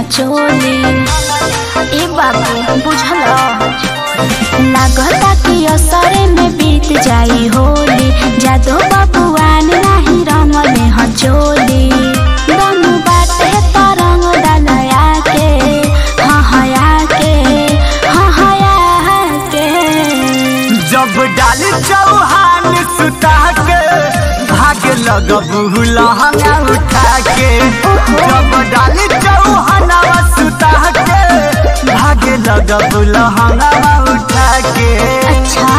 चोली ए बाबू बुझल लागता कि असरे में बीत जाई होली जादो बबुआन नाही रंगले ह चोली दम बाटे तरंग डालया के हाँ हया के हाँ हया के जब डाली चौहान सुता के भागे लगबू लहंगा उठा के जब डाली चौहानवा सुता के भागे लगबू लहंगा उठा के अच्छा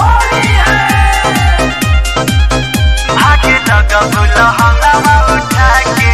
भागे लगबू लहंगा उठा के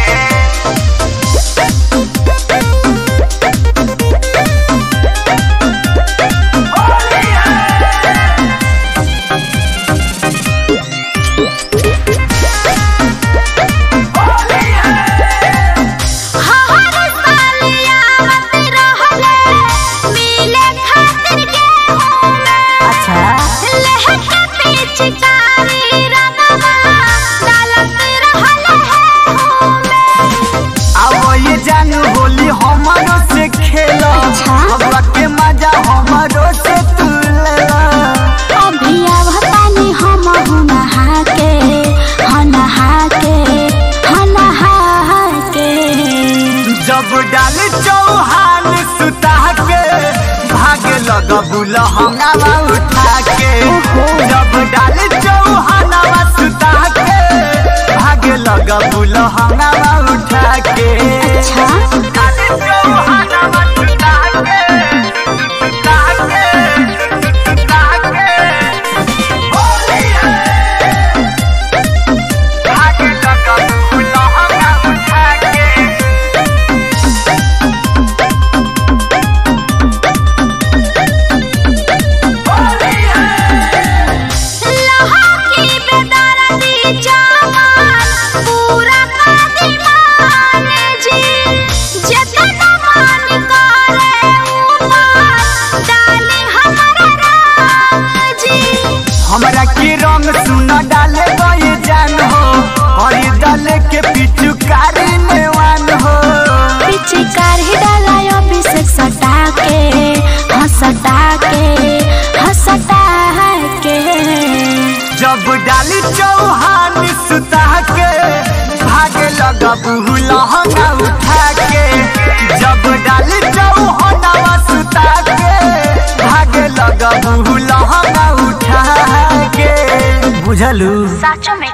हर सालिया मत रहले मिले खातिर गेहूं में अच्छा लहके पिचकारी रंगवा डालत रहले है में अब ये जानू होली हमारो से खेला अच्छा। अब के मजा हमारो से तू लेला अभी आवतानी हम हूँ नहा के हाँ नहा के हाँ नहा के जब डाली चौहान सुता के भागे लगबू लहंगावा उठा के जब डाली चौहानवा सुता के भागे लगबू लहंगावा उठा के अच्छा डाली चौहानवा सुता के सुता के सुता के होली है भागे लगबू लहंगा उठा के लहा की बेदर्दी जवान पूरा कर दीवान जी जितना मान करे ऊपर डाले हमारा रंग जी हमरा के रंग सुन डाले गए जान हो और डाले के पिचुकारी नेवान हो पिचकार ही डालायो अभिषेक सटा के हंसटा के हंसटा के जब डाली चौहान सुता के भागे लगबू लहंगा उठा के जब डाली चौहानवा सुता के भागे लगबू लहंगा उठा के बुझलू साचो में